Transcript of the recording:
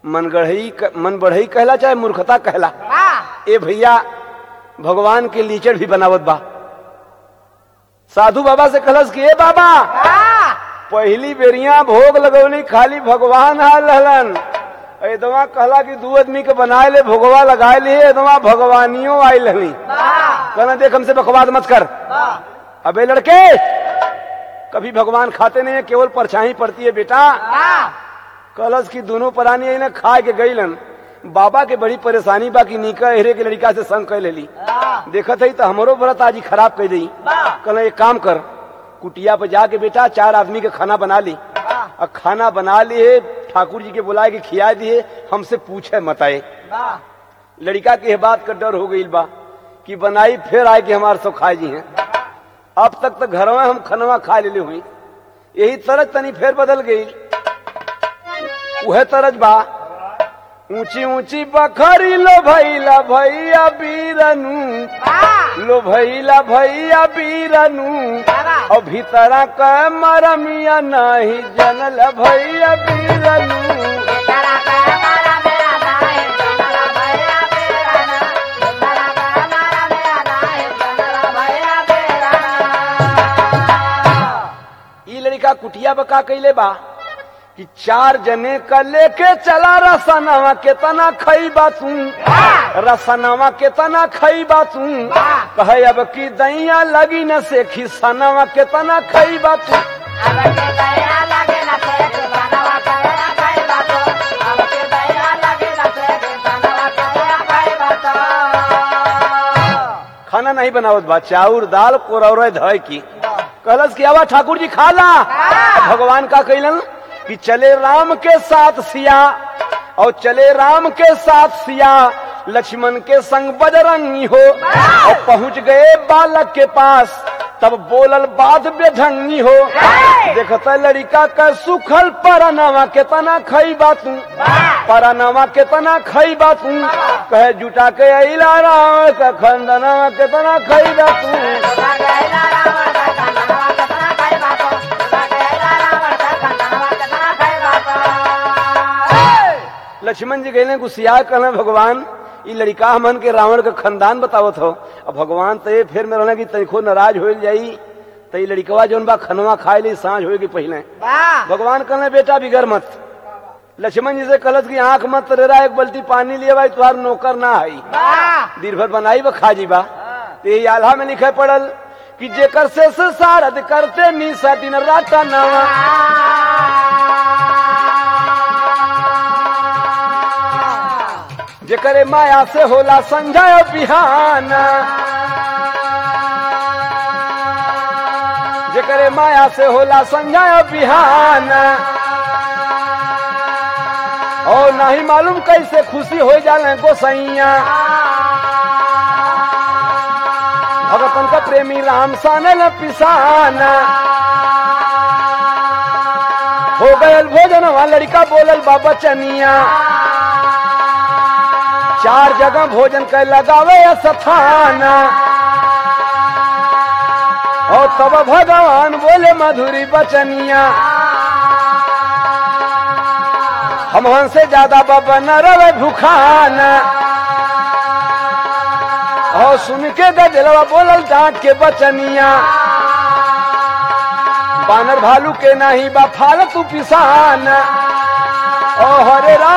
मन गढ़ई मन बढ़ई कहला चाहे मूर्खता कहला वाह ए भैया भगवान के लीचड़ भी बनावत बा साधु बाबा से कहलस कि ए बाबा वाह पहली बेरिया भोग लगौली खाली भगवान हाल रहलन एदवा कहला कि दू आदमी के बनाए ले भोगवा लगाए ले एदवा भगवानियों आयल हली वाह कहना देख हमसे बकवाद मत कर वाह अबे लड़के कभी भगवान खाते नहीं है केवल परछाई पड़ती है बेटा वाह कलश की दोनों प्राणी है ना खा के गईलन बाबा के बड़ी परेशानी बा कि निका एहरे के लड़का से संग कर लेली वाह देखत है तो हमरो व्रत आज ही खराब कर दी वाह कहना एक काम कर कुटिया पे जाके बेटा चार आदमी के खाना बना ली वाह और खाना बना लिए ठाकुर जी के बुलाए के खिया दिए हमसे पूछे मत आए वाह लड़का के यह बात का डर हो गई बा कि बनाई फिर आए कि हमारे सब खाए जी हैं अब तक तो घर में हम खनवा खा ले हुई यही तरज तनी फिर बदल गई वह तरज बा ऊंची ऊंची बखरी लो भैला भैया बीरनू वाह लो भैला भैया बीरनू वाह और भीतरा क मरमिया नहीं जनल भैया बीरनू तेरा पैमारा मेरा नाय तेरा भैया मेरा ना तेरा पैमारा मेरा नाय तेरा भैया मेरा ना ई लड़का कुटिया बका कैले बा कि चार जने का लेके चला रसनवा केतना खईबा तू रसनवा केतना खईबा तू कहे अब की दैया लगी न से खिसनवा केतना खईबा तू अब के दया लगे ना पेट बनवा कया खाई बातो अब के दया लगे ना पेट बनवा कया खाई बातो खाना नहीं बनावत बा चाउर दाल कोरौर धय की कहलस कि आवा ठाकुर जी खा ला भगवान का कैलन कि चले राम के साथ सिया और चले राम के साथ सिया लक्ष्मण के संग बजरंगी हो और पहुंच गए बालक के पास तब बोलल बात बेढंगी हो देखता लड़का का सुखल परनवा केतना खई बातू परनवा केतना खई बातू कहे जुटा के अला राम का खंदनवा केतना खई बातू गैला रावण का कंदनवा कितना खाई बातो गैला रावण का कंदनवा कितना खाई बातो लक्ष्मण जी गए गुस्सिया कहना भगवान ई लड़का हमन के रावण के खानदान बतावत हो अब भगवान तो ये फिर में रहना कि तनिको नाराज हो जाई तो ई लड़कवा जौन बा खनवा खाए ली सांझ होगी पहले वाह भगवान कहना बेटा बिगर मत लक्ष्मण जी से कहलत की आंख मत रेरा एक बल्टी पानी लिए भाई तुम्हार नौकर ना आई वाह दिन भर बनाई बा खाजी बा तो यही आल्हा में लिखे पड़ल कि जेकर से से सारद करते निशा दिन राता नवा जेकरे माया से होला संजय बिहान जेकरे माया से होला संजय बिहान और नहीं मालूम कैसे खुशी हो जाले गोसैया भगतन का प्रेमी राम सानल पिसान हो गयल भोजन लड़का बोलल बाबा चनिया चार जगह भोजन कर लगावे स्थान और तब भगवान बोले मधुरी बचनिया हम से ज्यादा बाबा न रवे भूखान और सुन के गजलवा बोलल डांट के बचनिया बानर भालू के नहीं बा फालतू पिसान ओ हरे राम